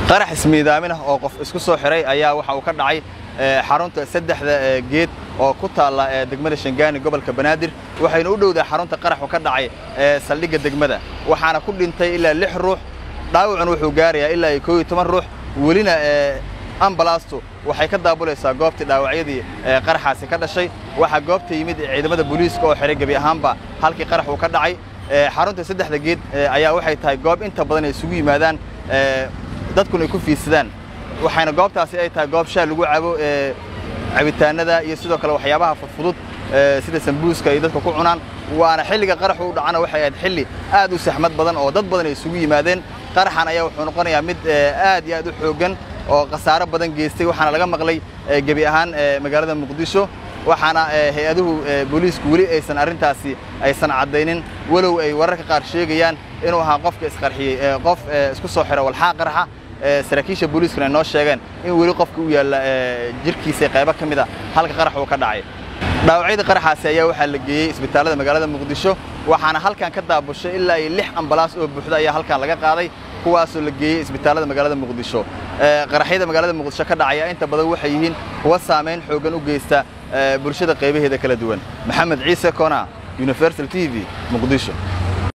qarax ismiidaamin ah oo qof isku soo xiray ayaa waxa uu ka dhacay xarunta saddexda geed oo ku taalla degmada shangaani gobolka banaadir waxayna u dhowdaa xarunta qaraxu ka dhacay saldhigga degmada waxaana ku dhintay ilaa lix ruux dhaawacuna wuxuu gaarayaa ilaa iyo koo iyo toban ruux welina ambalastu waxay ka daabulaysaa goobtii dhaawacyadii qaraxaasi ka dhashay waxaa goobta yimid ciidamada booliiska oo xiray gebi ahaanba halkii qarax uu ka dhacay xarunta saddexda geed ayaa waxay tahay goob inta badan ay isugu yimaadaan dadkuna ay ku fiidsadaan waxayna goobtaasi ay tahay goob shaal lagu cabo cabitaanada iyo sidoo kale waxyaabaha fudfudud sida sambuuska ay dadka ku cunaan waana xilliga qaraxu u dhacana waxay ahayd xilli aad u saxmad badan oo dad badan ay isugu yimaadeen qaraxan ayaa wuxuu noqonayaa mid aad iyo aad u xooggan oo khasaaro badan geystay waxaana laga maqlay gebi ahaan magaalada muqdisho waxaana hay-aduhu booliisku weli aysan arrintaasi aysan caddaynin walow ay wararka qaar sheegayaan inuu ahaa qofka isqarxiyey qof isku soo xira walxaa qaraxa saraakiisha booliiskuna ay noo sheegeen in weli qofka u yaalla jirkiisa qaybo ka mid a halka qarax uu ka dhacay dhaawacyada qaraxaasi ayaa waxaa la geeyey isbitaallada magaalada muqdisho waxaana halkan ka daabushay ilaa iyo lix ambalaas oo buuxda ayaa halkan laga qaaday kuwaasoo la geeyey isbitaallada magaalada muqdisho qaraxyada magaalada muqdisho ka dhacaya inta badan waxay yihiin kuwa saamayn xooggan u geysta bulshada qaybaheeda kala duwan maxamed ciise kona universal t v muqdisho